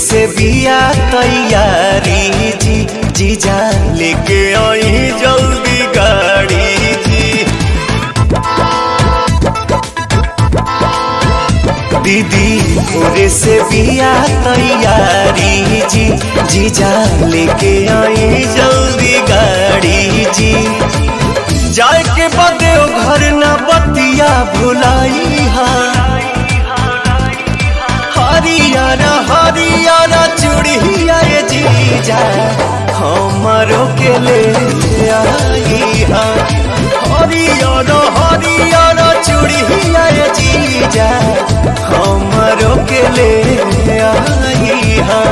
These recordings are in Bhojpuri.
से बिया तैयारी जी जीजा लेके आई जल्दी गाड़ी जी दीदी भोरे से बिया तैयारी जी जीजा लेके आई जल्दी गाड़ी जी जाए के बदे ओ घर न बतिया भुलाई हरियारा हरियारा चूड़िया ये जीजा हमारो के ले आई हा हरियारा हरियारा चूड़िया ये जीजा हमारो के ले आई हा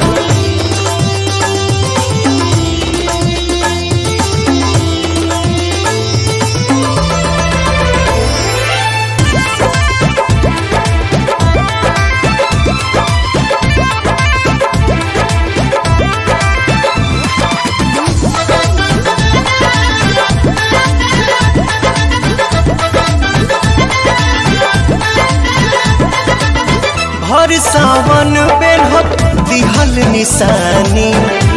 भर सावन बेरहत दिहल निशानी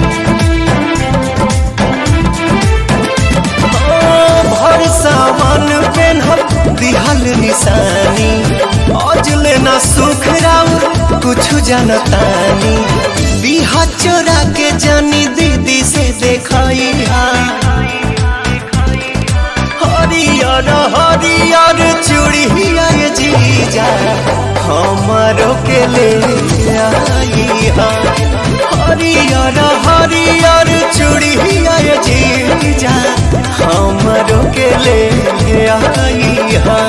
ओ, भर सावन बेरहत दिहल निशानी अजले न सुख राउर कुछ जनतानी बिहा चोरा के जानी दीदी से देखाई हरियर हरियर चूड़िया ये जीजा हमारो के ले आई हा हरियर हरियर चूड़िया ये जीजा हमारो के ले आई हा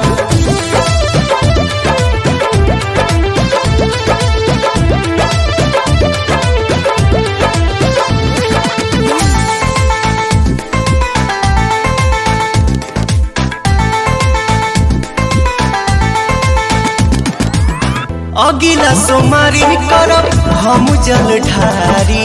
अगिला सोमारी करब हम जल ढारी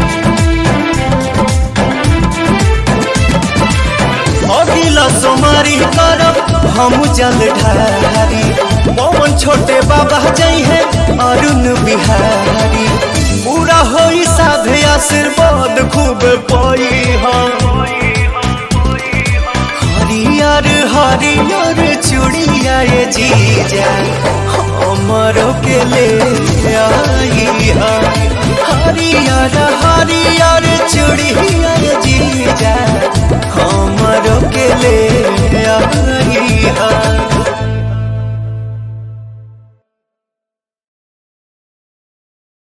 अगिला सोमारी करब हम जल ढारी पवन छोटे बाबा जई है अरुण बिहारी पूरा होई साधे आशीर्वाद खूब पई हम हरियर हरियर चूड़िया ये जीजा हमरो के ले आई हा